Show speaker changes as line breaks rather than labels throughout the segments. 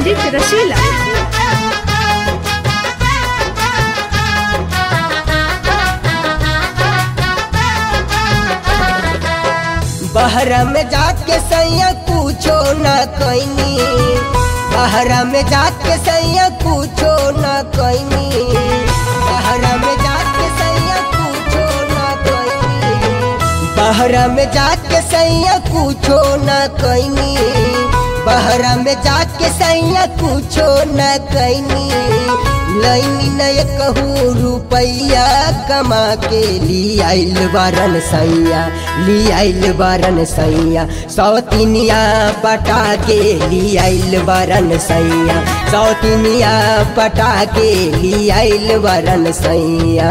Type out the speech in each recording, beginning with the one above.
music रसीला
बहरा में जाके सैया पूछो न कैनी बहरा में जाके सैया पूछो न कैनी बहरा में जाके सैया पूछो न कैनी बहरा में जाके सैया पूछो न कैनी बहरा में जाके सैया पूछो न कैनी लैनी नय कहूँ रुपैया कमा के ली आइल बारन सैया ली आइल बारन सैया सौतिनिया पटा के ली आइल बारन सैया सौतिनिया पटा के ली आइल बारन सैया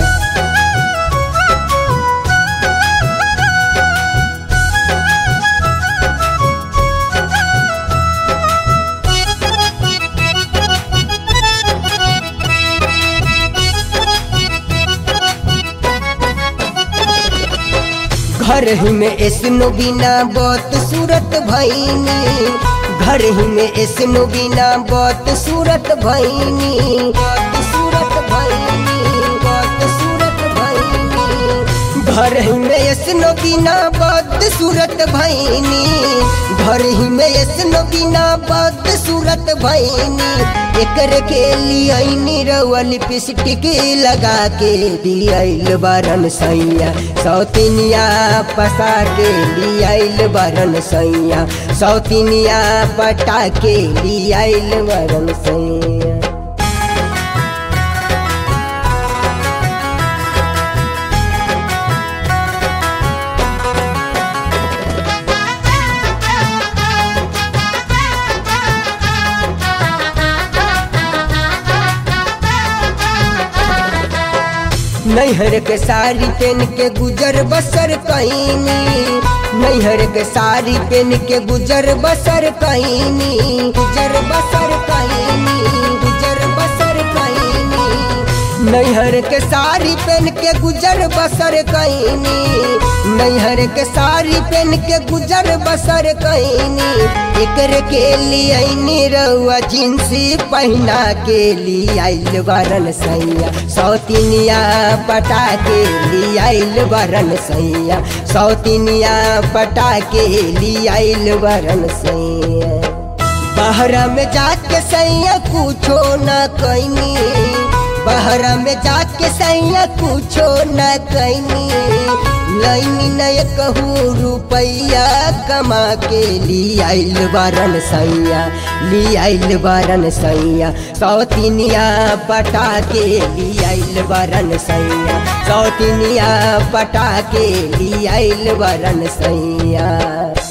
घर ही में ऐसनो बिना बहुत सूरत भैनी घर ही में ऐसनो बिना बहुत सूरत भैनी बहुत सूरत भैनी बहुत सूरत भैनी घर ही में ऐसनो बिना बहुत सूरत भैनी घर ही में ऐसनो बिना बहुत सूरत भैनी एकर के लिए रउआ लिपस्टिक लगा के दियाइल बारन सैया सौतिनिया पसा के लियाइल बारन सैया सौतिनिया पटा के लियाइल बारन सैया नैहर के साड़ी पहन के गुजर बसर कैनी नैहर के साड़ी पहन के गुजर बसर कैनी गुजर बसर कैनी गुजर बसर कैनी नैहर के साड़ी पहन के गुजर बसर कैनी नैहर के साड़ी पहन के गुजर बसर कैनी एकर के लिए रउआ जिंसी पहना के लिए आइल बरन सैया सौतिनिया पटा के लिए आइल बरन सैया सौतिनिया पटा के लिए आइल बरन सैया बहरा में जाके सैया कुछो न कैनी बहरा में जाके सैया कुछो न कैनी लैनी नय कहूँ रुपैया कमा के ली आइल बारन सैया ली आइल बारन सैया सौतिनिया पटा के ली आइल बारन सैया सौतिनिया पटा के ली आइल बारन सैया